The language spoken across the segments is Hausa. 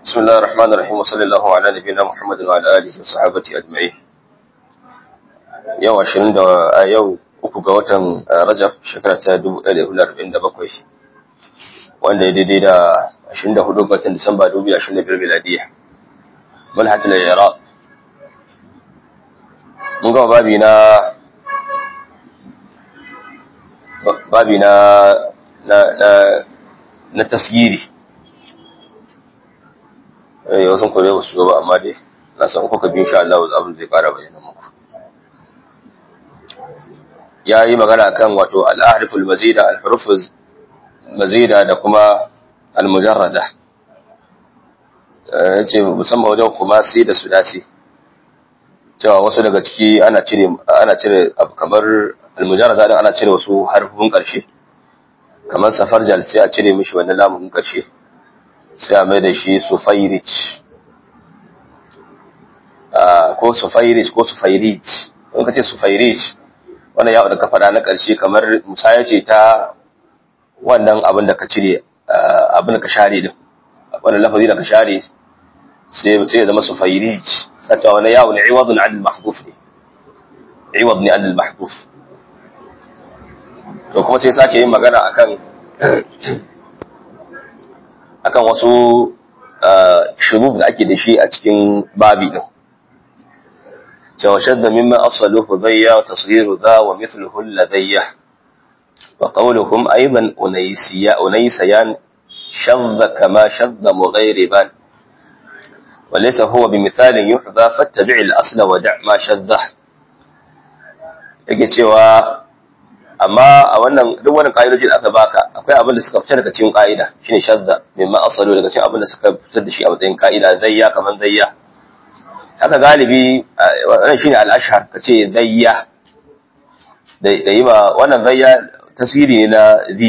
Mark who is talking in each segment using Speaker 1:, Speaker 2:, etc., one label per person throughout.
Speaker 1: بسم الله الرحمن الرحيم وصلى الله على نبينا محمد وعلى اله وصحبه اجمعين yau 20 da yau uku ga watan Rajab shekara ta 1447 wanda ya daidai da 24 ga watan Disamba 2025 miladiya manhajul iraq mun ga babi na babi na na na na tasgiri eh wasu kore ba su ba amma dai na san kuka bi insha Allah abin zai fara bayyana muku ya yi magana kan wato al-ahriful mazida al-hurufuz mazida da kuma al-mujarrada yace musamman wajen khumasi da sudasi cewa wasu daga ciki ana cire ana cire kamar al-mujarrada din ana cire wasu harfin karshe kamar safarjal sai a cire mishi wannan lamun karshe sai a mai da shi sufairich ko sufairich ko sufairich in ka ce sufairich wannan yawon da ka faɗa na ƙarshe kamar musaya ce ta wannan abin da ka cire abin da ka share din wannan lafazi da ka share sai ya zama sufairich sata wani yawon iwadun adil mahduf ne iwad ne adil mahduf to kuma sai sake yin magana akan akan wasu shuruf da ake da shi a cikin babi din cewa shadda mimma asaluhu dhayya wa tasghiru dha wa mithluhu ladayya wa qawluhum aidan unaysiya unaysayan shadda kama shadda mughayriban wa laysa huwa bimithalin yuhdha fattabi' al-asla wa da' ma shadda yake cewa amma a wannan duk wani ƙa'idojin aka baka akwai abin da suka fita daga cikin ƙa'ida shine shadda mimma asalu daga cikin abin da suka fitar da shi a matsayin ƙa'ida zayya kaman zayya haka galibi wannan shine al-ashhar kace zayya da da yi ma wannan zayya tasiri ne na zi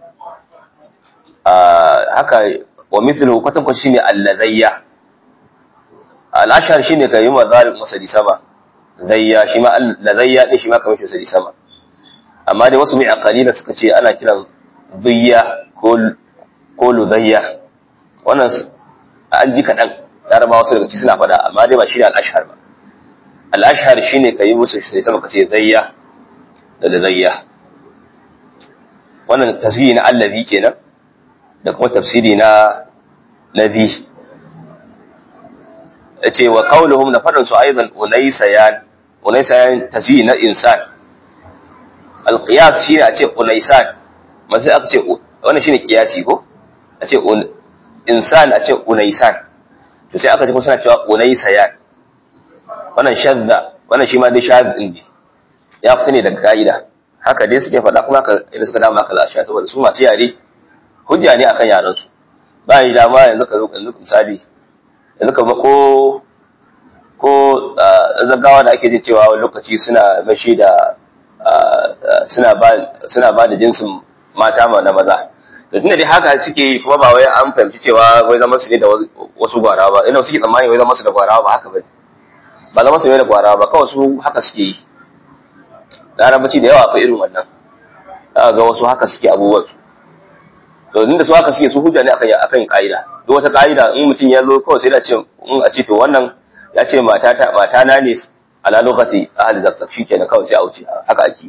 Speaker 1: haka wa mithlu kwatan kwatan shine al-ladayya al-ashhar shine kai ma zalim masali sama zayya shi ma al-ladayya din shi ma kamar shi masali sama amma dai wasu mai aqalila suka ce ana kiran zayya ko ko ludayya wannan an ji kadan laraba wasu daga ci suna fada amma dai ba shine al-ashhar ba al-ashhar shine kai musu sai sama kace zayya da ludayya wannan tasiri na allazi kenan da kuma tafsiri na nabi yace wa qawluhum na fadan su aidan unaysayan unaysayan tasiri na insan alƙiyas shi ne a ce unaisan masu aka ce wannan shi ne ƙiyasi ko a ce insan a ce unaisan to sai aka ce kuma suna cewa unaisayan wannan shadda wannan shi ma dai shadin ne ya fita ne daga ka'ida haka dai suke faɗa kuma haka idan suka dama haka za a saboda su masu yare hujja ne akan yaran su ba yi dama yanzu ka zo yanzu misali yanzu ka ba ko ko zagawa da ake jin cewa wani lokaci suna mashi da suna ba da jinsin mata na maza da tunda dai haka suke yi kuma ba wai an fahimci cewa wai zama su ne da wasu gwara ba ina suke tsammani wai zama su da gwara ba haka bane ba zama su ne da gwara ba kawai su haka suke yi larabaci da yawa akwai irin wannan za ga wasu haka suke abubuwan su to inda su haka suke su hujja ne akan akan ka'ida duk wata ka'ida in mutum ya zo kawai sai da ce in a ce to wannan ya ce mata ta mata na ne ala lokati ahli zakka shikenan kawai sai a wuce haka ake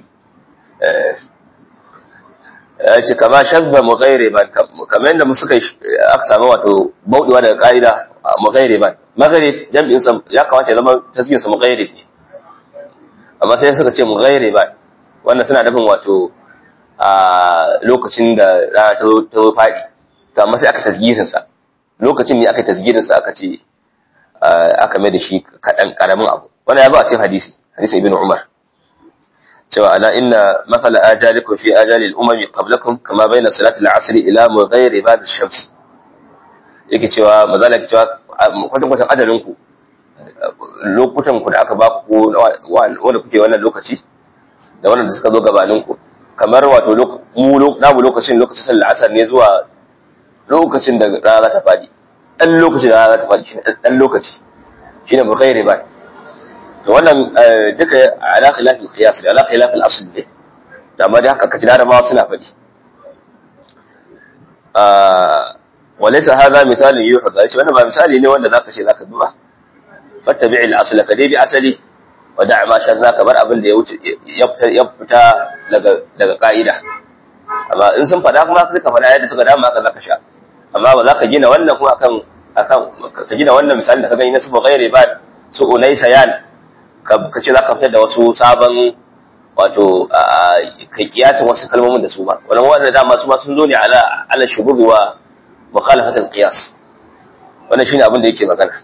Speaker 1: ya ce kama shabba mughayriban kamar yadda mu suka aka samu wato baudewa daga kaida mughayriban maghrib jami'in sa ya kamata ya zama tasbihin sa mughayrib ne amma sai suka ce mughayriban wannan suna nufin wato a lokacin da rana ta ta fadi to amma sai aka tasgirin sa lokacin ne aka tasgirin sa aka ce aka mai da shi kadan karamin abu wannan ya zo a cikin hadisi hadisi ibn umar cewa ala inna mathala ajalikum fi ajali al-umam qablakum kama bayna salati al-asr ila mughayri ba'd ash-shams yake cewa mazala yake cewa kwatan kwatan ajalin ku lokutan ku da aka ba ku wanda kuke wannan lokaci da wannan da suka zo gabanin ku kamar wato mu namu lokacin lokacin sallar asar ne zuwa lokacin da rana ta fadi dan lokacin da rana ta fadi shine dan lokaci shine mughayri ba'd to wannan duka ala khilafil qiyas ala khilafil asl ne da amma dai haka kaji larabawa suna faɗi walaysa hadha misalun yuhda shi wannan ba misali ne wanda zaka ce zaka bi ba fattabi'il asla ka dai bi asali wa da' ma shadda ka bar abin da ya wuce ya fita daga daga ka'ida amma in sun fada kuma suka fada yadda suka dama haka zaka sha amma ba za ka gina wannan kuma akan akan ka gina wannan misali da ka gani na su ghairi ba su unaysa yan ka ce zaka fitar da wasu sabon wato kai kiyasin wasu kalmomin da su ba wannan wanda dama su ma sun zo ne ala ala shubuhi wa mukhalafat al-qiyas wannan shine abin da yake magana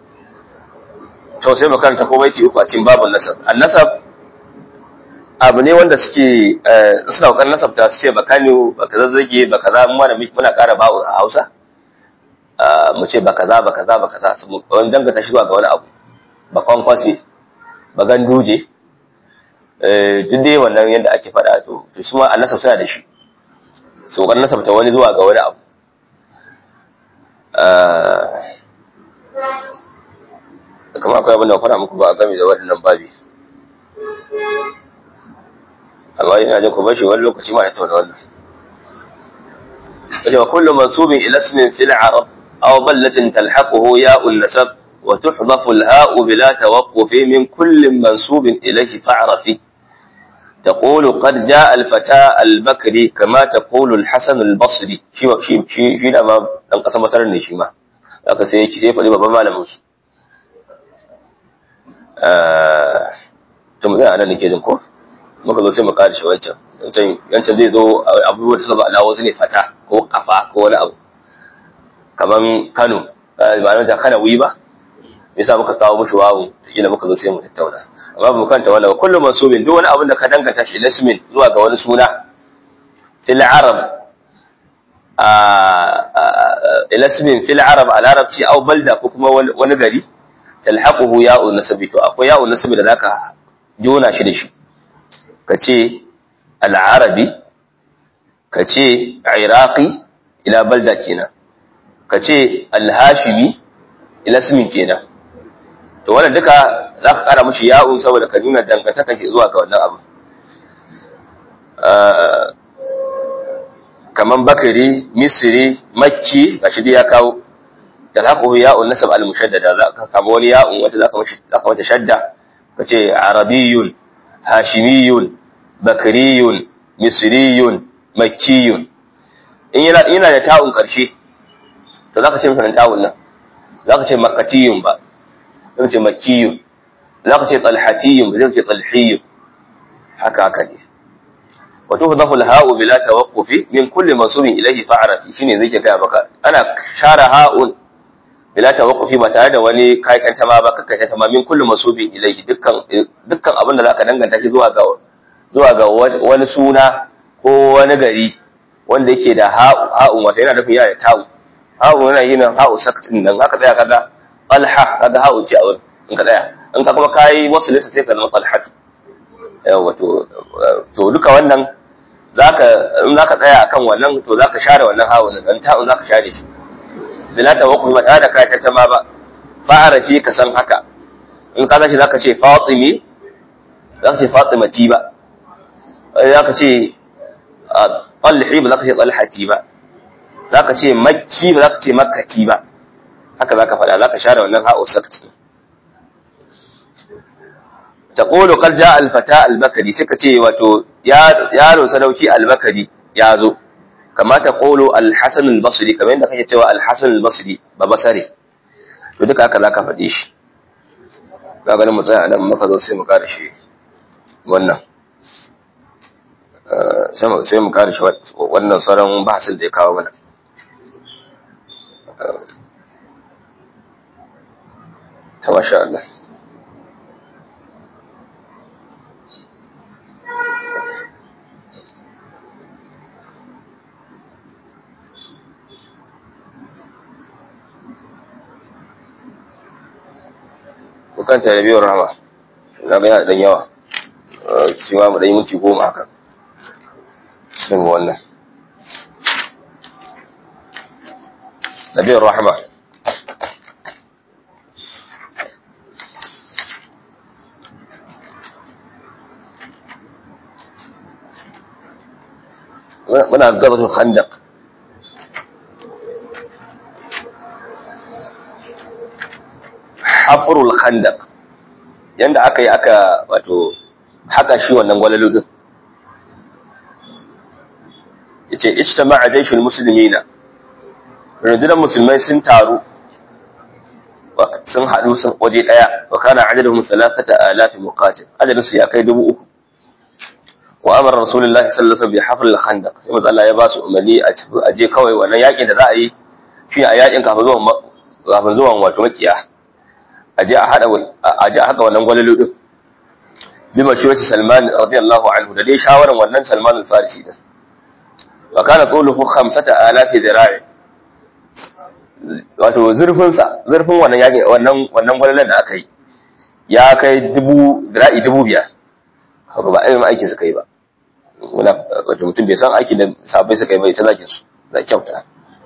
Speaker 1: to sai makaranta ko baiti uku a cikin babun nasab an-nasab abu ne wanda suke suna kokarin nasabta su ce baka ne baka zazzage baka za mu muna ƙara bawo a Hausa mu ce baka za baka za baka za su wani dangata shi zuwa ga wani abu bakon kwasi bagan duje duk dai wannan yadda ake faɗa to to su ma annasab suna da shi su kokarin nasabta wani zuwa ga wani abu kamar akwai abin da faɗa muku ba a game da waɗannan babi amma ina jin ku bashi wani lokaci ma ya tauna wannan kace wa kullu mansubin ila ismin fil arab aw ballatin talhaquhu ya'un nasab wa tuhdhafu al-ha'u bila tawaqquf min kulli mansubin ilayhi fa'rafi تقول قد جاء الفتى البكري كما تقول الحسن البصري شي شي شي شي da ma dan kasa masarar ne shi ma haka sai yake sai faɗi babban malamin su eh to mu da nan nake jin ko muka zo sai mu kare shi wancan wancan yancan zai zo abubuwan da suka ba alawo su ne fata ko kafa ko wani abu kaman Kano ba nan ta kana wi ba me yasa muka kawo mushi wawu kila muka zo sai mu tattauna amma ba mu kanta wannan ba kullum mansubin duk wani abin da ka danganta shi lasmin zuwa ga wani suna fil arab a lasmin fil arab al arabci aw balda ko kuma wani gari talhaquhu ya'un nasabi to akwai ya'un nasabi da zaka jona shi da shi ka ce al'arabi ka ce iraqi ila balda kenan ka ce alhashimi ila ismin kenan to wannan duka za ka kara mashi ya'un saboda ka nuna dangantaka ke zuwa ga wannan abu kaman bakari misri makki gashi dai ya kawo talhaquhu ya'un nasab al-mushaddada za ka kama wani ya'un wata za ka mashi za ka mata shadda ka ce arabiyun hashimiyun bakariyun misriyun makkiyun in yana yana da ta'un karshe to zaka ce masa ta'un nan zaka ce makkatiyun ba zaka ce makkiyun zaka ce talhatiyun ba zaka ce talhiyun haka haka ne wa tuhdafu al-ha'u bila tawaqqufi min kulli mansubin ilayhi fa'rafi shine zai ga baka ana share ha'un bila tawaqqufi ba tare da wani kayan tama ba kakka tama min kulli mansubin ilayhi dukkan dukkan abin da zaka danganta shi zuwa ga zuwa ga wani suna ko wani gari wanda yake da ha'un wata yana nufin yana da ta'u ha'u yana yin ha'u saktin nan haka tsaya kaga talha kaga ha'u ce a wurin in ka tsaya in ka kuma kai wasu lissa sai ka zama talhatu yawa to to duka wannan zaka in zaka tsaya akan wannan to zaka share wannan ha'u nan dan ta'un zaka share shi bila tawakkul ba tare da kai tantama ba fa'arafi ka san haka in ka tashi zaka ce fatimi zaka ce fatimati ba za ka ce ɗalhi ba za ka ce ɗalhati ba za ka ce makki ba za ka ce makkati ba haka za ka faɗa za ka share wannan ha'o sakti ta ƙolo ƙarja alfata albakari sai ka ce wato yaro sadauki albakari ya zo kamata ƙolo alhassan albasri kamar yadda kake cewa alhassan albasri ba basare to duka haka za ka faɗe shi za ganin mu tsaya nan maka zo sai mu ƙara shi wannan sai mu kare shi wannan sauran bahasin da ya kawo mana ta masha Allah kukanta da biyar rama na ga yana dan yawa shi ma mu ɗan yi minti goma haka sun wannan nabiyar rahama muna gabatun khandak hafrul khandaq yanda aka yi aka wato haka shi wannan gwalalu din yace ijtama'a jayshul muslimina rundunar musulmai sun taru sun haɗu sun waje ɗaya wa kana adadin thalathata alafi muqatil adadin su ya kai dubu uku wa amara rasulullahi sallallahu alaihi wasallam bi hafr al-khandaq sai manzo Allah ya ba su umarni a tafi a je kawai wannan yakin da za a yi shi a yakin kafin zuwan kafin zuwan wato makiya a je a hada a je a haka wannan gwalalu din bi mashurati Salman radiyallahu anhu da dai shawaran wannan Salman al-Farisi din wa kana qawluhu 5000 dira'i wato zurfin sa zurfin wannan yakin wannan wannan gwalalan da aka yi ya kai dubu dira'i dubu biyar haka ba irin aiki suka yi ba wala wato mutum bai san aikin da sabai suka yi bai ta zakin su da kyauta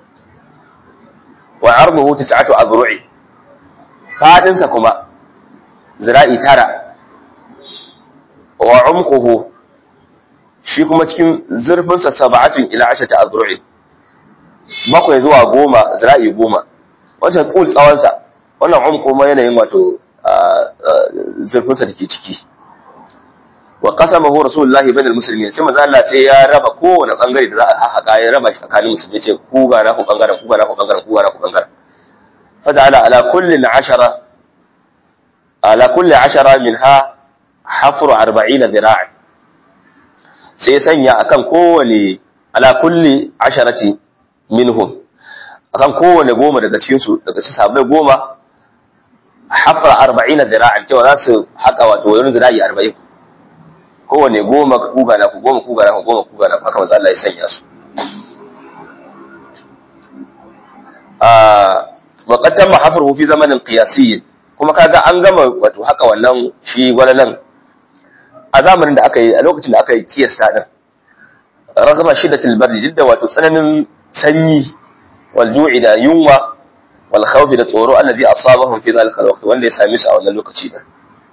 Speaker 1: wa arduhu tis'atu azru'i fadin sa kuma zira'i tara wa umquhu shi kuma cikin zurfin sa sab'atun ila 10 azru'i bakwai zuwa goma zira'i goma wancan tsul tsawon sa wannan umqu ma yanayin wato zurfin sa take ciki wa qasamahu rasulullahi bainal muslimin sai manzo Allah sai ya raba kowane bangare da za a haka ya raba shi tsakanin musulmi ce ku ga na ku bangaren ku ga na ku bangaren ku ga na ku bangaren faja'ala ala kulli ashara ala kulli ashara minha hafru 40 dhira'a sai sanya akan kowane ala kulli asharati minhum akan kowane goma daga cikin su daga cikin sahabbai goma hafra 40 dhira'an cewa za su haka wato wani zira'i 40 kowane goma kuga na ku goma kuga na ku goma kuga na ku haka manzo Allah ya sanya su ah wa qad tamma hafruhu fi zamanin qiyasiyyin kuma kaga an gama wato haka wannan shi gwalalan a zamanin da aka yi a lokacin da aka yi kiyasta din ragama shiddatul bardi jidda wato tsananin sanyi wal ju'i da yunwa wal khawf da tsoro allazi asabahum fi dhalika al wanda ya same su a wannan lokaci din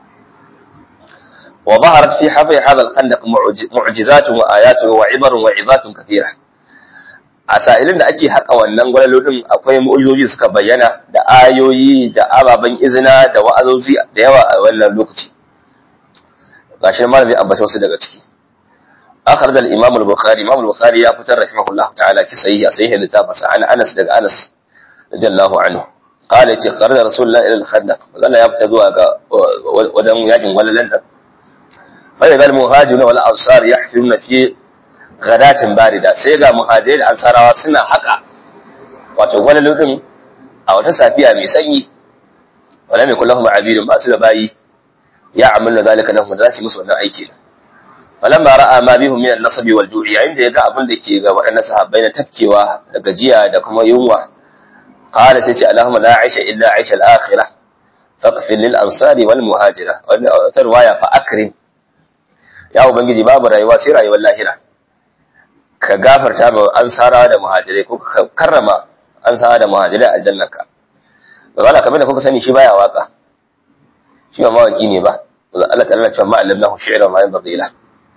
Speaker 1: وظهرت في حفر هذا الخندق معجزات وآيات وعبر وعظات كثيرة a sa'ilin da ake haƙa wannan gwalalolin akwai mu'ujizoji suka bayyana da ayoyi da ababen izina da wa'azozi da yawa a wannan lokaci gashi ma zai ambata wasu daga ciki akhraj al-imam al-bukhari imam al-bukhari ya fitar rahimahullah ta'ala fi sahih sahih littafin an Anas daga Anas radiyallahu anhu qala ce kharaja rasulullah ila al-khandaq wannan ya fita zuwa ga wajen yakin gwalalan da فإذا المهاجرون والأنصار يحفرون في غداة باردة سيغا مهاجر الأنصار سنة حقا wato wani lodin a wata safiya mai sanyi wala mai kullahum abidun ba su da bayi ya amalla zalika lahum da su musu wannan aiki falamma ra'a ma bihum min an-nasab wal ju'i yayin da yaga abin da ke ga waɗannan sahabbai na tafkewa da gajiya da kuma yunwa qala sai ce allahumma la aisha illa aisha al-akhirah faqfil lil ansari wal muhajira wannan riwaya fa akrim ya ubangiji babu rayuwa sai rayuwar lahira ka gafarta ma ansara da muhajirai ko ka karrama ansara da muhajirai a jannaka ba wala kamar da kuka sani shi baya waka shi ba mawaki ne ba Allah ta'ala cewa ma allamnahu shi'ra ma yanbaghi la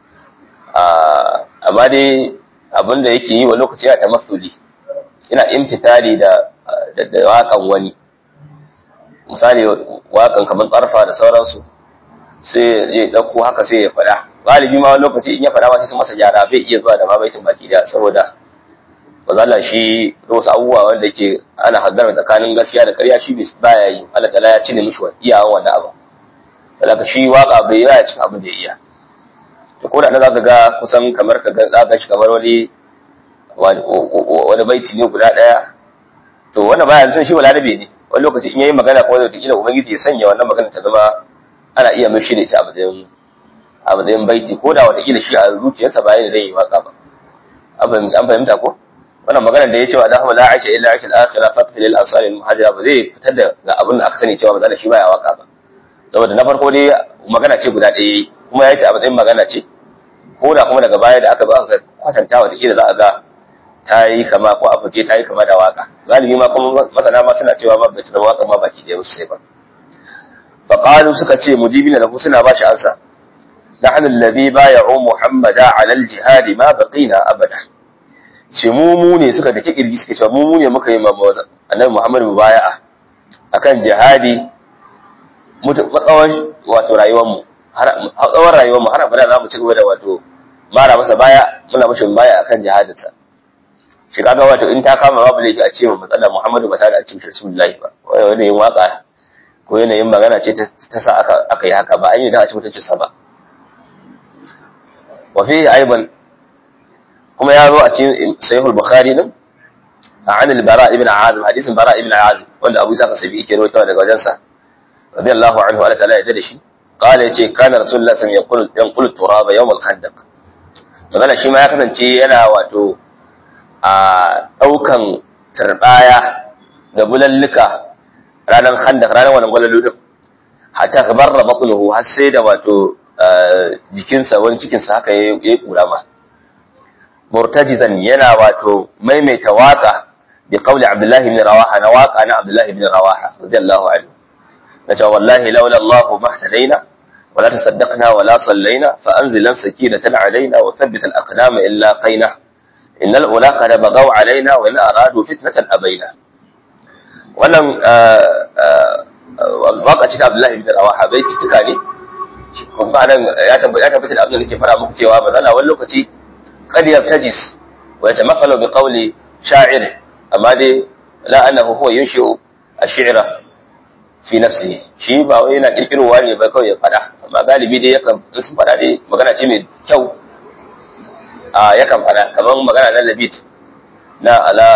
Speaker 1: amma dai abin da yake yi wa lokaci ya tamassuli ina imtitali da da wakan wani misali wakan kamar tsarfa da sauransu sai ya dauko haka sai ya faɗa galibi ma wani lokaci in ya faɗa ma sai su masa gyara bai iya zuwa da mabaitin baki da saboda mazala shi da wasu abubuwa wanda ke ana haddara tsakanin gaskiya da ƙarya shi baya yi Allah ta'ala ya cire mishi iyawan wannan abu saboda shi waka bai yi cikin abin da ya iya to ko da na zaka ga kusan kamar ka ga zaka shi kamar wani wani baiti ne guda daya to wannan baya tun shi balarabe ne wani lokaci in yayi magana ko da kila ubangiji ya sanya wannan magana ta zama ana iya mai shine ta abin a matsayin baiti ko da watakila shi a zuciyarsa ba yana zai yi waka ba an fahimta ko wannan maganar da ya ce wa da la aisha illa aisha al-akhirah fatfi lil ansari al-muhajira ba zai fitar da ga abin da aka sani cewa maza shi baya waka ba saboda na farko dai magana ce guda ɗaya kuma ya yi ta a matsayin magana ce ko da kuma daga baya da aka zo aka kwatanta watakila za a ga ta yi kama ko a fice ta yi kama da waka galibi ma kuma masana ma suna cewa ma bai zama waka ma baki ɗaya sosai ba فقالوا suka ce mujibina lahu suna bashi ansa نحن الذي بايعوا محمدا على الجهاد ما بقينا ابدا ce mu mu ne suka dake kirji suke cewa mu mu ne muka yi annabi Muhammad mubaya'a akan jihadi tsawon wato rayuwarmu har tsawon rayuwarmu har abada za mu ci gaba da wato mara masa baya muna mashi baya akan jihadinsa shi kaga wato in ta kama babu laifi a ce mu matsala Muhammadu ba ta da a cikin Rasulullahi ba wai yin waka ko yanayin magana ce ta sa aka aka yi haka ba an yi da a cikin mutuncin sa ba wa fi aiban kuma ya zo a cikin sahih al-bukhari din عن البراء بن عازم حديث البراء بن عازم wanda Abu Isa Kasabi yake rawaitawa daga wajensa radiyallahu anhu Allah ta'ala ya dade shi قال yace kana rasulullah sallallahu alaihi wasallam yanqulu turaba yawm al-khandaq magana shi ma ya kasance yana wato a daukan turbaya da bulallika ranar khandaq ranar wannan gwalalu din hatta kabarra batnuhu har sai da wato jikinsa wani cikinsa haka yayi kura ma murtajizan yana wato maimaita waka bi qawli abdullahi ibn rawaha na waka na abdullahi ibn rawaha radiyallahu anhu nace wallahi laula allah mahtadaina ولا تصدقنا ولا صلينا فأنزلا سكينة علينا وثبت الأقدام إلا قينا إن الأولى قد بغوا علينا وإن أرادوا فتنة أبينا wannan waka ce ta Abdullahi bin Rawaha bai ci tuka ne kuma nan ya tabbata da abin da nake fara muku cewa manzala wani lokaci qad yabtajis wa yatamathalu bi qawli sha'ir amma dai la annahu huwa yunshi'u ash-shi'ra fi nafsihi shi ba wai yana kirkirowa ne ba kawai ya fada amma galibi dai yakan in sun fada dai magana ce mai kyau a yakan fada kamar magana na labit na ala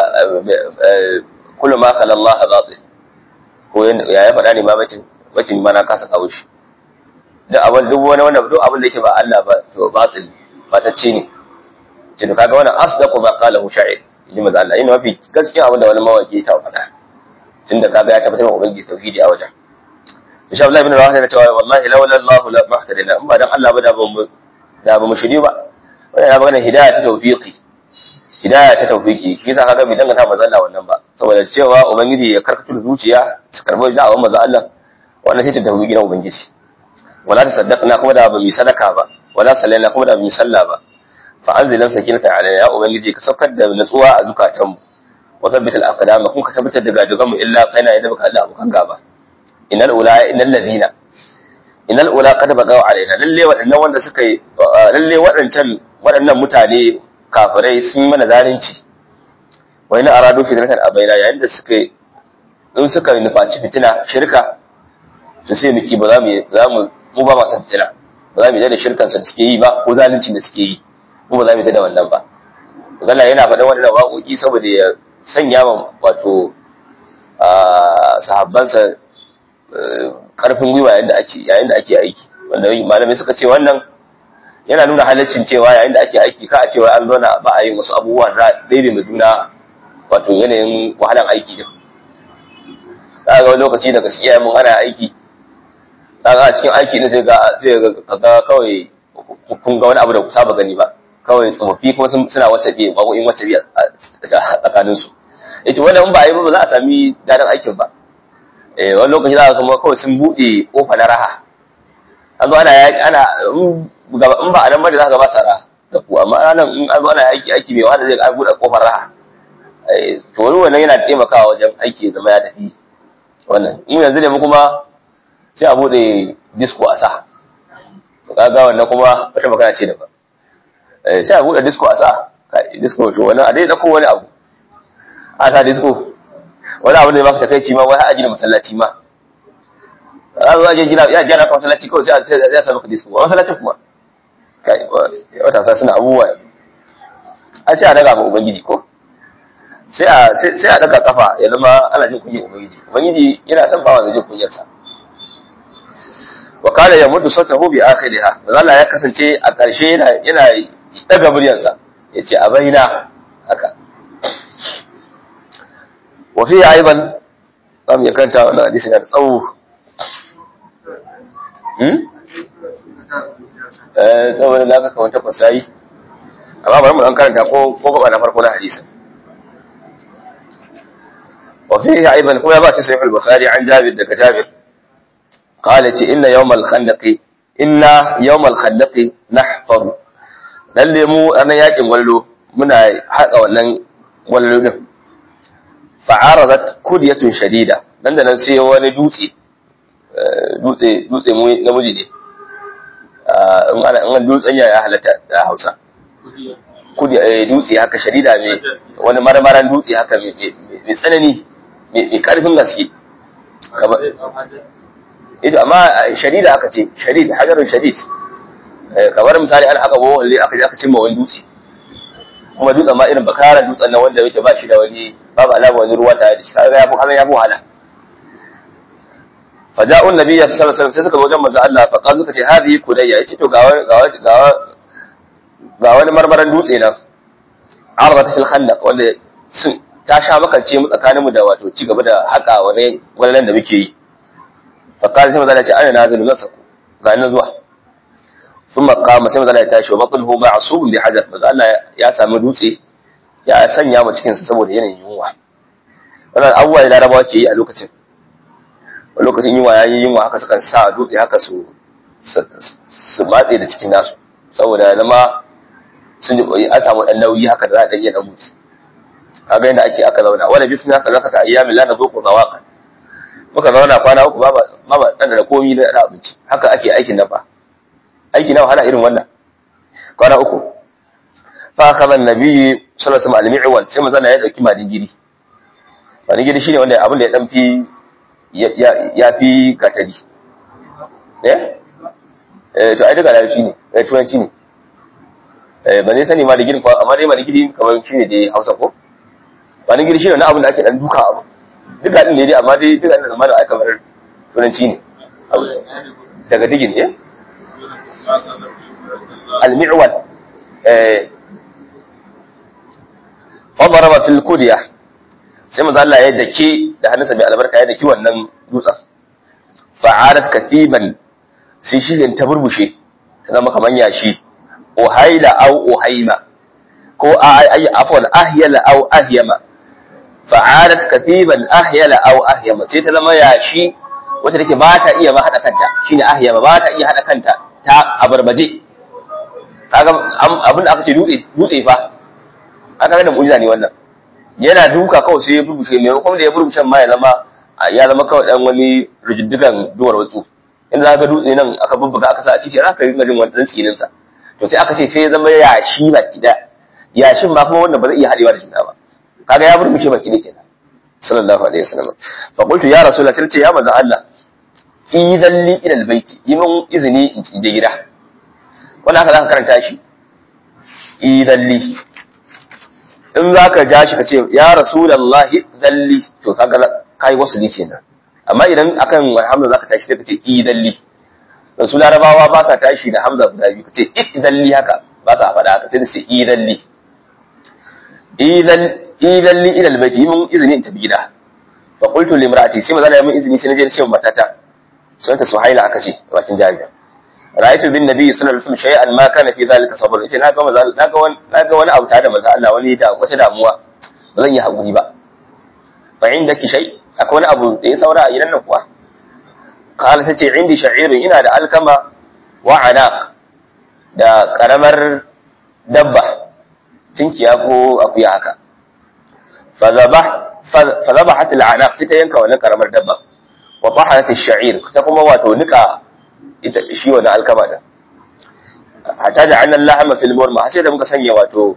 Speaker 1: kullu ma khala Allah batil ko ya ya fada ne ma bacin bacin ma na kasa kawo shi duk abin duk wani wanda duk abin da yake ba Allah ba to batil batacce ne ce to kaga wannan asdaqu ma qala sha'ir inji manzo Allah ina mafi gaskiya abin da wani mawaki ta fada tunda kaga ya tabbatar da ubangiji tauhidi a wajen insha Allah ibn Rawah yana cewa wallahi laula Allah la mahtadina in ba dan Allah ba da ban da ba mu shiri ba wannan ya magana hidayah ta tawfiqi hidayah ta tawfiqi shi yasa kaga bai danganta manzo Allah wannan ba saboda cewa ubangiji ya karkatu da zuciya su karbo da awon manzo Allah wannan sai ta tawfiqi na ubangiji wala ta saddaqna kuma da ba mu sadaka ba wala sallaina kuma da ba mu salla ba fa anzilan sakinata alaina ya ubangiji ka saukar da natsuwa a zukatanmu وثبت الأقدام كن كتبت الدقادقم إلا قينا إذا بك الله بكان قابا إن الأولى إن الذين إن الأولى قد بقوا علينا للي وأن وأن سكي للي وأن تم وأن متاني كافري سمي من ذالنشي وإن أرادوا فتنة أبينا يعني سكي in suka nufaci fitina shirka su sai miki ba za mu mu ba masu fitina ba za mu yi da shirkansa da suke yi ba ko zalunci da suke yi mu ba za mu yi da wannan ba Allah yana faɗin wannan waƙoƙi saboda ya sanya wa wato sahabbansa karfin gwiwa yayin da ake yayin da ake aiki wanda malamai suka ce wannan yana nuna halaccin cewa yayin da ake aiki ka a cewa an zauna ba a yin wasu abubuwa za daidai mai juna wato yanayin wahalan aiki din za ga wani lokaci daga cikin yayin mun ana aiki za ga a cikin aiki ne sai ga sai ga kawai kun ga wani abu da ku saba gani ba kawai tsofaffi kuma suna wacce biye waƙoƙin wacce biye tsakaninsu ita wannan in ba a yi ba ba za a sami daɗin aikin ba eh wani lokaci za ka kuma kawai sun buɗe ƙofa na raha an zo ana ana in ba a nan bane za ka ba sa raha da ku amma ranar in an zo ana aiki aiki mai wahala zai ga buɗe ƙofar raha to wani wannan yana taimakawa wajen aiki ya zama ya tafi wannan in yanzu ne mu kuma sai a buɗe disco a sa to kaga wannan kuma wata magana ce daban sai a buɗe disco a sa disco to wani a dai ɗauko wani abu a sa disco wani abu da ya baka takaici ma wani aji da masallaci ma a zo aje gina ya gyara ka masallaci kawai sai a sa maka disco a masallacin kuma kai wata sa suna abubuwa a sai a daga ma ubangiji ko sai a sai a daga kafa ya zama ana jin kunyar ubangiji ubangiji yana son bawa da jin kunyarsa wa kana yamuddu sautahu bi akhiriha Allah ya kasance a ƙarshe yana yana daga muryarsa yace a baina haka wa fi aiban zamu ya kanta wannan hadisi da tsawo hmm eh saboda da aka kawanta kwasayi amma bari mu dan karanta ko ko gaba na farko na hadisin wa fi aiban kuma ya ba shi sahih al-bukhari an jabir daga jabir قالت إن يوم الخندق إن يوم الخندق نحفر lalle mu ana yakin wallo muna haƙa wannan wallo din fa'aradat kudiyatun shadida nan da nan sai wani dutse dutse dutse mu namiji ne in ana in dutsen ya halatta a Hausa kudi dutse haka sharida mai wani marmaran dutse haka mai tsanani mai karfin gaske ita amma sharida aka ce sharid hajarun shadid kamar misali an haka bawa walle aka je aka cimma wani dutse kuma dutsen ma irin bakaran dutsen nan wanda yake ba shi da wani babu alama wani ruwa tare da shi kaga ya fi kaga ya fi wahala faja'un nabiyya sallallahu alaihi wasallam sai suka zo wajen manzo Allah fa qalu suka ce hadhihi kudayya yace to ga ga ga ga wani marmaran dutse nan arbat fil khandaq wanda sun ta sha makance mu tsakanin mu da wato ci gaba da haka wani wallan da muke yi fa qala sai manzo Allah ya ce ana nazilu nasaku ga nan zuwa thumma qama sai manzo Allah ya tashi wa batnuhu ma'subun bi hajar manzo Allah ya sami dutse ya sanya mu cikin sa saboda yanayin yunwa wannan abubuwa da larabawa ke yi a lokacin a lokacin yunwa ya yi yunwa haka sukan sa dutse haka su su matse da cikin nasu saboda zama sun yi an samu dan nauyi haka da za a dan iya dan mutu kaga yadda ake aka zauna wala bisna haka zaka ta ayyamin la nazuqu zawaqa muka zauna kwana uku ba ba ba dan da komi da abinci haka ake aikin nan fa aiki na wahala irin wannan kwana uku fa akhadha an-nabi sallallahu alaihi wasallam al-mi'wal sai manzo ya dauki madingiri madingiri shine wanda abin da ya dan fi ya fi katari eh eh to ai daga larabci ne eh turanci ne eh ba zai sani ma da girin amma dai ma da girin kamar shine dai Hausa ko ba da girin shine na abin da ake dan duka abu duka din ne dai amma dai duka din da ai kamar turanci ne daga digin eh al-mi'wal eh fadaraba fil kudiya sai manzo Allah ya dake da hannunsa mai albarka ya daki wannan dutsen fa'alat katiban sai shi ta burbushe ta zama kaman yashi uhaila au uhaima ko ay afwan ahyala au ahyama fa'alat katiban ahyala au ahyama sai ta zama yashi wacce take ba ta iya ma hada kanta shine ahyama ba ta iya hada kanta ta abarbaje kaga abin da aka ce dutse dutse fa aka ga da mu'jiza ne wannan yana duka kawai sai ya burbushe mai kuma da ya burbushe ma ya zama ya zama kawai dan wani rijiddigan duwar watsu in za ka dutse nan aka bubbuga aka sa a cikin za ka rinka jin wani dan tsinin sa to sai aka ce sai ya zama yashi baki da yashin ma kuma wannan ba zai iya hadewa da juna ba kaga ya burbushe baki da kenan sallallahu alaihi wasallam fa qultu ya rasulullah sai ce ya manzo Allah idan li ila albayti yi min izini in je gida wannan haka zaka karanta shi idan li in za ka ja shi ka ce ya rasulallahi dalli to kaga kai wasu ne kenan amma idan akan hamza za ka tashi sai ka ce i dalli dan su larabawa ba sa tashi da hamza guda biyu ka ce i dalli haka ba sa faɗa haka sai su i dalli i dalli ila albayti mun izini in tafi gida fa qultu li imraati sai mazana mun izini sai na je na ce matata sunanta suhaila aka ce wacin jariya ra'aytu bin nabi sallallahu alaihi wasallam shay'an ma kana fi zalika sabr yace naga maza naga wani naga wani abu tare da maza Allah wani da wata damuwa ba zan yi hakuri ba fa indaki shay akwai wani abu da ya saura a gidan nan kuwa qala tace indi sha'irun ina da alkama wa anaq da karamar dabba tinkiya ko akuya haka fa zabah fa zabahat al-anaq ta yanka wannan karamar dabba wa tahanat ash-sha'ir ta kuma wato nika ita shi wannan alkama din hatta da annan lahama fil murma sai da muka sanya wato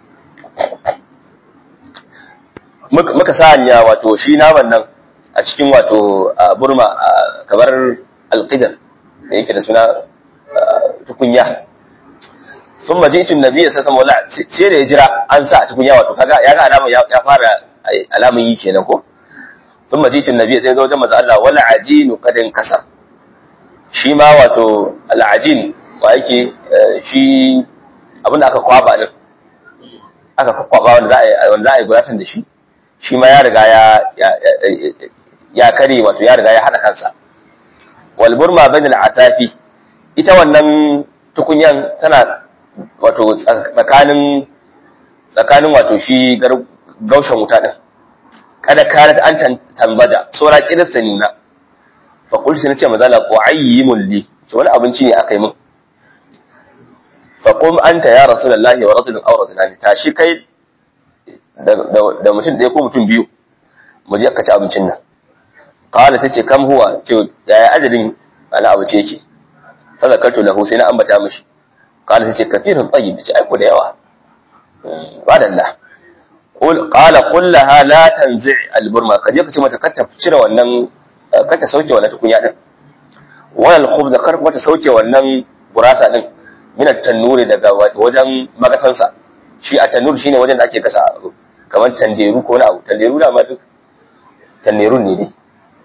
Speaker 1: muka sanya wato shi naman nan a cikin wato burma kamar alqidar da yake da suna tukunya sun maji tun nabi ya sassa maula sai da ya jira an sa a tukunya wato kaga ya ga alama ya fara alamun yi kenan ko sun maji tun nabi sai zo wajen maza Allah wala ajinu kadin kasar shi ma wato al'ajin wa yake shi abinda aka kwaba din aka kwaba wanda za a wanda za a yi guratan da shi shi ma ya riga ya ya kare wato ya riga ya hada kansa wal burma bainal atafi ita wannan tukunyan tana wato tsakanin tsakanin wato shi gaushen wuta din kada kanat an tambada sura kirista nuna fa qultu sai nace maza la qu'ayyimun li to wani abinci ne aka yi min fa qum anta ya rasulullahi wa rajulun aw rajulani tashi kai da mutum ɗaya ko mutum biyu mu je ka ci abincin nan qala tace kam huwa ce yaya adadin ana abu ce yake fa zakartu lahu sai na ambata mishi qala tace kafirun tayyib ce ai ko da yawa wadalla qul qala qul laha la tanzi al-burma kaje ka ce mata kar ta cire wannan kar ta sauke wannan tukunya din wal khubz kar kuma ta sauke wannan gurasa din min at-tannuri daga wajen magasansa shi a tannur shine wajen da ake gasa kamar tanderu ko wani abu tanderu da ma duk tanderun ne dai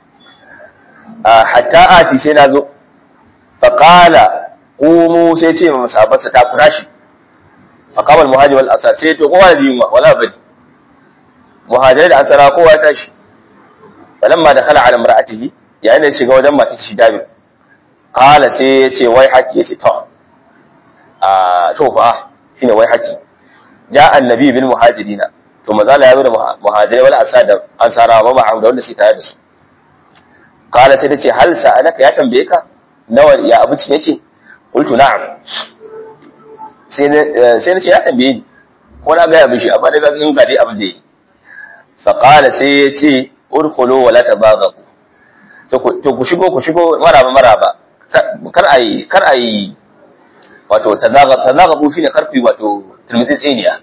Speaker 1: a hatta ati sai na zo fa qala qumu sai ce ma sahabbansa ta kura shi fa qama al-muhajir wal ansar sai to kowa ji yunwa wala bari muhajirai da ansara kowa ya tashi falamma dakhala ala imra'atihi yayin da ya shiga wajen matar shi Jabir qala sai ya ce wai haki ya ce to a to fa shine wai haki ja annabi bil muhajirina to mazala ya zo da muhajirai wal ansar da ansarawa ba da wanda suke tare da su qala sai tace hal sa'alaka ya tambaye ka nawa ya abincin yake qultu na'am sai sai nace ya tambaye ni ko na ga ya mishi amma daga in ga dai abin da yi fa qala sai ya ce urkhulu wala tabaghu to ku shigo ku shigo maraba maraba kar ayi kar ayi wato tazagabu shine karfi wato tilmitsi tsiniya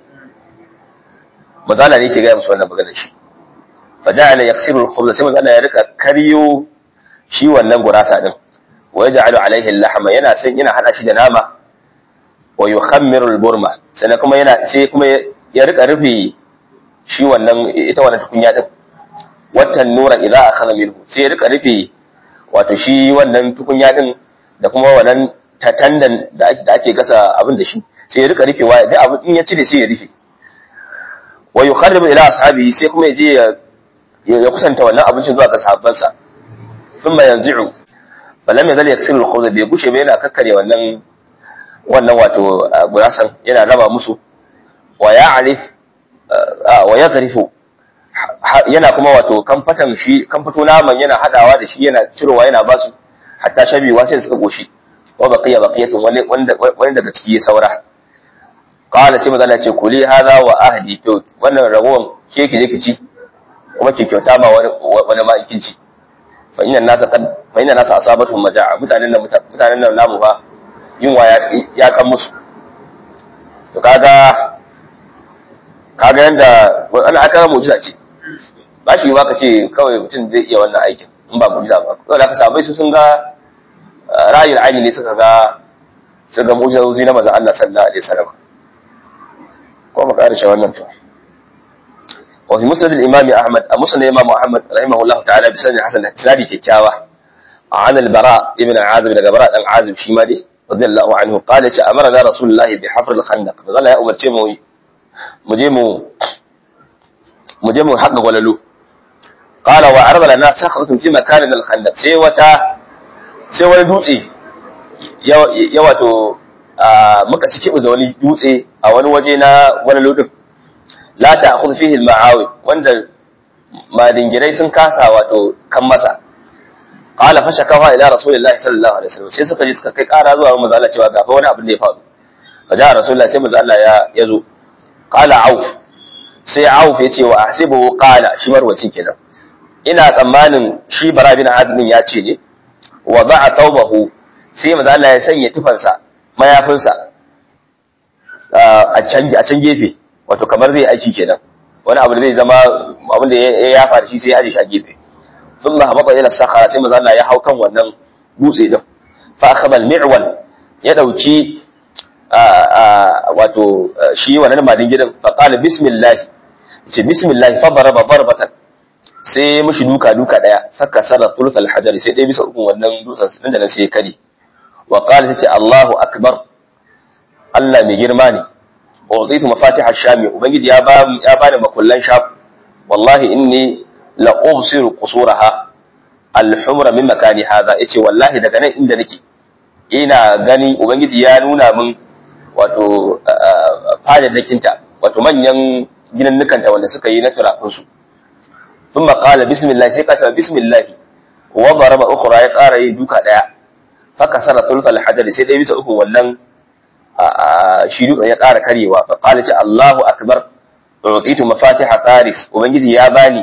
Speaker 1: mazala ne ke gaya musu wannan maganar shi fa ja'ala yaksiru al-khubza sai mazala ya rika karyo shi wannan gurasa din wa yaj'alu alayhi al-lahma yana san yana hada shi da nama wa yukhammiru al-burma sai kuma yana sai kuma ya rika rufe shi wannan ita wannan tukunya din watan nura idza akhadha minhu sai ya rika rufe wato shi wannan tukunya din da kuma wannan tatandan da ake da ake gasa abin da shi sai ya rika rufewa da abin in ya cire sai ya rufe wa yukharribu ila ashabihi sai kuma ya je ya kusanta wannan abincin zuwa ga sahabbansa thumma yanzi'u falam yazal yaksiru al-khubz bai gushe ba yana kakkare wannan wannan wato gurasan yana raba musu wa ya'rif wa yaghrifu yana kuma wato kamfatan shi kamfato naman yana hadawa da shi yana cirowa yana basu hatta shabiwa sai suka goshi wa baqiya baqiyatun wani wani daga ciki ya saura qala sai mazala ce kuli hadha wa ahdi to wannan ragowan ke ki je ki ci kuma ki kyauta ma wani wani ma kin ci fa inna nasa qad fa inna nasa asabatuhum majaa mutanen nan mutanen nan namu fa yunwa ya ya kan musu to kaga kaga yanda wannan aka mu'jiza ce ba shi ba ka ce kawai mutum zai iya wannan aikin in ba mu'jiza ba kawai aka sabai su sun ga ra'ayin aini ne suka ga suka ga mu'jizozi na manzon Allah sallallahu alaihi wasallam ko mu karshe wannan to wa fi musnad al-imam Ahmad a musnad imam Ahmad rahimahullahu ta'ala bi sanin hasan hadisi kyakkyawa عن البراء ابن عازب daga bara dan azib shi ma dai radiyallahu anhu qala ce amara da rasulullahi bi hafr al-khandaq Allah ya umarce mu mu je mu mu je mu haƙa gwalalu qala wa arada lana sakhratun fi makanin al-khandaq sai wata sai wani dutse ya wato muka cike da wani dutse a wani waje na gwalalu din la ta'khudh fihi al-ma'awi wanda madingirai sun kasa wato kan masa qala fa shakawa ila rasulillahi sallallahu alaihi wasallam sai suka je suka kai ƙara zuwa manzo Allah cewa ga fa wani abin da ya faru fa ja rasulullahi sai manzo Allah ya yazo qala auf sai auf ya ce wa ahsibu qala shi marwaci kenan ina tsammanin shi bara bin azmin ya ce ne wa ba'a tawbahu sai manzo Allah ya sanya tufansa mayafinsa a can a can gefe wato kamar zai aiki kenan wani abu da zai zama abin da ya yafa da shi sai ya aje shi a gefe thumma habata ila sakhara sai manzo Allah ya hau kan wannan dutse din fa akhadha al-mi'wal ya dauki wato shi wannan madin gidan fa qala bismillah ce bismillah fa daraba darbatan sai mushi duka duka daya saka sarra thuluth al-hajar sai dai bisa ukun wannan dutsen din da nan sai kare wa qala sai Allahu akbar Allah mai girma ne uzitu mafatih ash-sham ubangiji ya ba ya bani makullan sham wallahi inni la ubsiru qusuraha al-humra min makani hadha yace wallahi daga nan inda nake ina gani ubangiji ya nuna min wato fadadakinta wato manyan ginannukanta wanda suka yi na turakunsu sun maƙala bismillah sai kasa bismillah wa baraba ukhra ya ƙara yin duka ɗaya faka sara tulfal hajar sai ɗaya bisa uku wannan shi duka ya ƙara karyewa fa qala ce Allahu akbar uqitu mafatiha faris ubangiji ya bani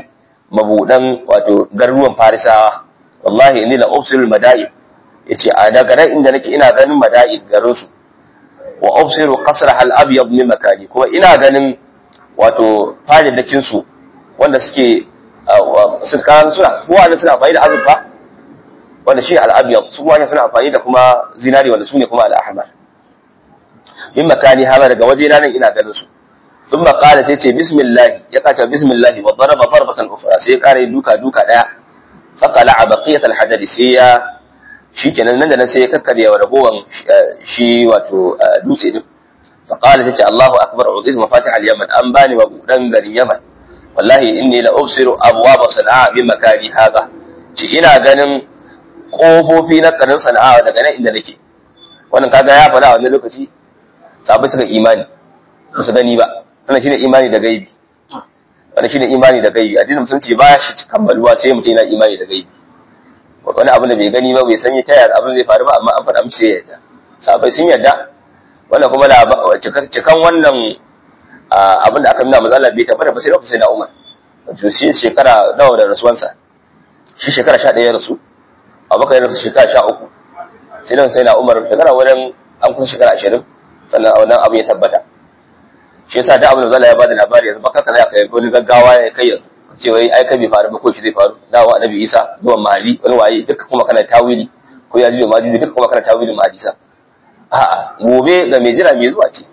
Speaker 1: mabudan wato garuruwan farisawa wallahi inni la ubsirul madain yace a daga nan inda nake ina ganin madain garin su wa ubsiru qasra al abyad min makani kuma ina ganin wato fadadakin su wanda suke sun kan suna kowa ne suna amfani da azurfa wanda shi al abyad su kuma suna amfani da kuma zinari wanda su ne kuma al ahmar min makani hama daga waje na nan ina ganin su ثم قال سيتي بسم الله يقاتل بسم الله وضرب ضربة أخرى سيقال دوكا دوكا لا فقلع بقية الحجر سيا shi kenan nan da nan sai ya kakkarya wa ragowar shi wato dutse din faqala tace Allahu akbar uziz mafatih al-yaman an bani wa budan garin yaman wallahi inni la ubsiru abwab sana'a bi makani hada ci ina ganin kofofi na garin sana'a daga nan inda nake wannan kaga ya faɗa a wannan lokaci sabai suka imani ba su gani ba wannan shine imani da gaibi wannan shine imani da gaibi addinin musulunci ba shi kammaluwa sai mutum yana imani da gaibi wani abin da bai gani ba bai sanya ta yaya abin zai faru ba amma an faɗa musu sai yadda sabai sun yarda wannan kuma cikan wannan abin da aka nuna manzo Allah bai tabbata ba sai lokacin da Umar to shi shekara nawa da rasuwansa shi shekara 11 ya rasu Abubakar ya rasu shekara 13 sai nan sai na Umar shekara wurin an kusa shekara 20 sannan wannan abu ya tabbata shi yasa da abin da Allah ya bada labari yanzu baka kaza ka yi wani gaggawa ya kai yanzu ce wai ai kai bai faru ba ko shi zai faru dawo annabi Isa zuwan mahadi wani waye duka kuma kana tawili ko ya jiyo mahadi duka kuma kana tawilin mahadisa a'a gobe ga mai jira mai zuwa ce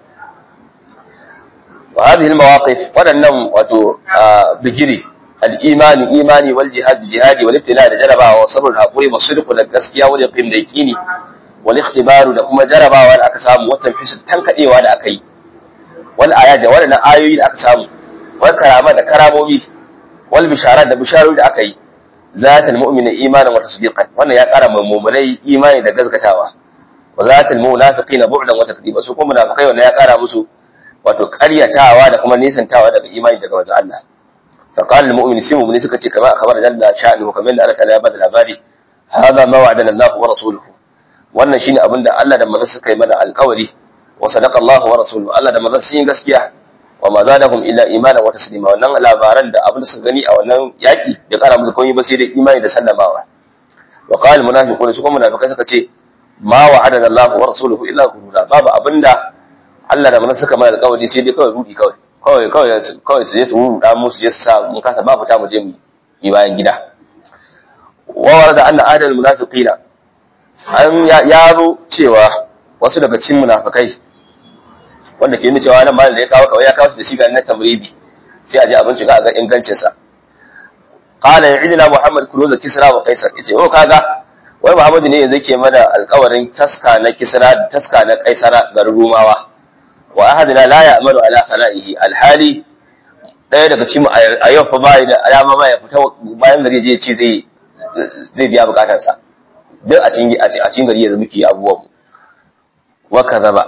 Speaker 1: wa hadhihi almawaqif wadannan wato bijiri al-iman imani wal jihad jihadi wal ibtila da jarabawa wa sabr hakuri wa sidq da gaskiya wal yaqin da yaqini wal ikhtibaru da kuma jarabawa da aka samu wata fisu tankadewa da aka yi wal ayat da wadannan ayoyi da aka samu wal karama da karamomi wal bisharat da bisharori da aka yi zatul mu'mina imanan wa tasdiqan wannan ya kara mu'minai imani da gaskatawa wa zatul munafiqina bu'dan wa takdiba su kuma munafikai wannan ya kara musu wato ƙaryatawa da kuma nisantawa daga imani daga wajen Allah fa qala al mu'min sai mu'mini suka ce kamar akhbar jalla sha'nu kamar da Allah ta ya bada labari hada ma wa'adana Allah wa rasuluhu wannan shine abin da Allah da manzon suka yi mana alƙawari wa sadaqa Allah wa rasuluhu Allah da manzon sun yi gaskiya wa ma zadahum illa imana wa taslima wannan labaran da abin da suka gani a wannan yaki da kara musu komai ba sai dai imani da sallamawa wa qala al munafiqun su kuma munafikai suka ce ma wa'adana Allah wa rasuluhu illa ghurura babu abinda Allah da manzon suka mana alƙawari sai dai kawai rudi kawai kawai kawai kawai su je su ruda mu su je su sa mun kasa ba fita mu je mu yi bayan gida wa warada anna adal munafiqina an ya zo cewa wasu daga cikin munafikai wanda ke nuna cewa nan malam da ya kawo kawai ya kawo shi da shi ga na tamribi sai a je abin shiga a ga ingancin sa qala ya'idina muhammad kunuza kisra wa qaisar yace oh kaga wai muhammadu ne yanzu ke mana alƙawarin taska na kisra taska na qaisara garin rumawa wa ahadina la ya'malu ala khala'ihi alhali daya daga cikin a yau fa bai da alama ma ya fita bayan gari je ce zai zai biya bukatarsa duk a cikin a cikin gari yanzu muke abubuwan mu wa kadaba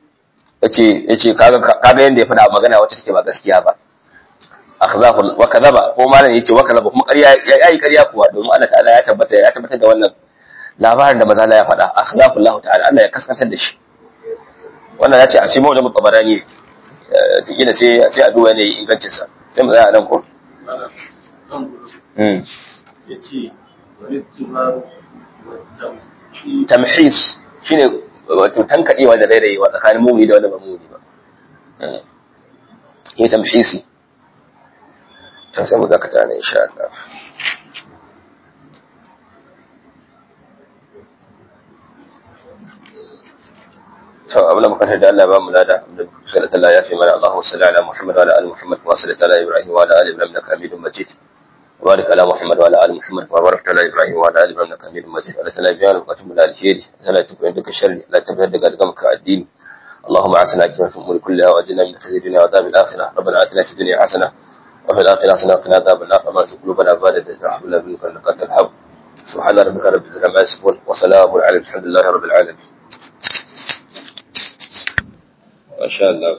Speaker 1: yace yace kaga kaga yanda ya faɗa magana wacce take ba gaskiya ba akhzahu wa kadaba ko malam yace wa kadaba kuma ƙarya yayi ƙarya kuwa domin Allah ta'ala ya tabbata ya tabbatar da wannan labarin da maza ya faɗa akhzahu Allah ta'ala Allah ya kaskantar da shi wannan ya ce a cikin mawajin tabarani tikila sai sai a duba ne ingancin sa sai mu tsaya nan ko tamhis shine wato tankadewa da rairayewa tsakanin mumuni da wanda ba mumuni ba yi tamhisi ta sai mu dakata ne insha Allah to abin da muka tada Allah ba mu lada da sallallahu Allah ya fi mana Allahu salli ala Muhammad wa ala ali Muhammad wa sallallahu ala Ibrahim wa ala ali Ibrahim innaka Hamidum Majid wa barik ala Muhammad wa ala ali Muhammad wa barik ala Ibrahim wa ala ali Ibrahim innaka Hamidum Majid ala sallallahu biya bukatun mu da alheri sallallahu tukun duka sharri la tabbata daga daga maka addini اللهم اعسنا كما في الامور كلها واجعلنا من خزي الدنيا وعذاب الاخره ربنا اتنا في الدنيا حسنه وفي الاخره حسنه وقنا عذاب النار وما تزغ قلوبنا بعد اذ هديتنا منك انك انت الحق سبحان ربك رب العزه عما يصفون وسلام على الحمد لله رب العالمين ما شاء الله